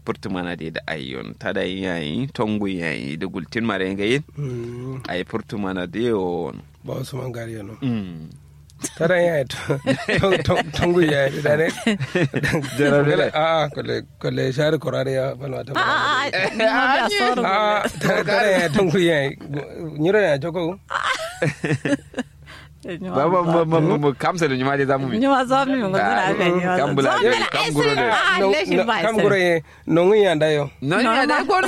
purtu mana de da ayyon ta da yayi tongu yayi da gultin mare ngayin Mm, ay purtu mana de o ba wasu man gari no mm tara ya tongu ya yi da ne Jarabele. a kole kole shari korare ya balma ta a a ma biya soro a tara ya tongu ya yi nyiro ya joko baba mu mu mu- mu kamsa da nyuma de zamu mi nyuma zo mi ngo dina be nyuma Kam bula de, kam guro de. a le shi ba kam gure ye nongu ya ndayo no ya da ko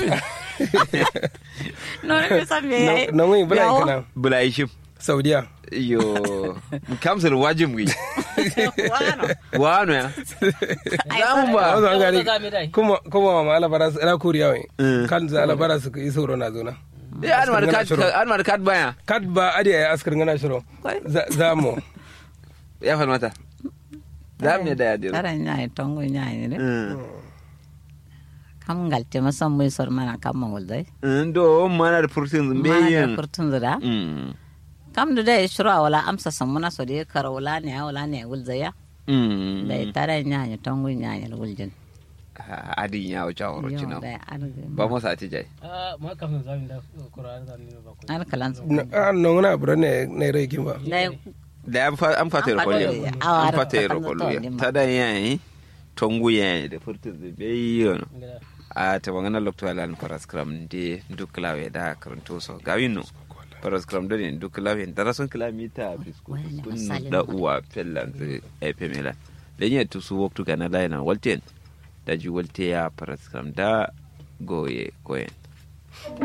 no ne sa me nongu bula kana bula ishim saudiya yo mu kamsa da wajin wi wano wano ya zamu a wasu ba an gari Ga mi dai. kuma kuma ma alabara su ina kuriya wai Mm. kan za alabara su yi sauro na zona ya an mar kat an mar kat baya kad ba adi ya askar ngana shiro Kwai. Za- za mu ya falmata za mu da ya dira tara nyai tongo nyai ne Mm. kam galte ma son muy sor mana kam mangol dai Mm, do mana da furtin mana zumbeyin furtun zura Mm. kam da dai shura wala amsa samuna so dai kara wala ne wala ne gulzaya Mm. dai tara nyai tongo nyai guljin Ah, adin ya wuce a yo wurin dai an ba mu sa ti jai Ah, ma kam zamin da Qur'an zamin ba ko. an kalan su a nongu na bura ne ne rai kin ba dai da an fa- an fata An yar kwallo fata- an awar fata yar kakan kwallo zato ya ne ma. ta da yayi tongu yayi da furtin zumbeyin Ngada. a ta bangana lokto alan paraskram de duk lawe da karanto so gawino paraskram da ne duk lawe da rason kilomita bisku Wani kun masalin da ma. uwa fellan ze epemela lenye tu su waktu kana laina walten da ji walte ya paraskram da goye goyen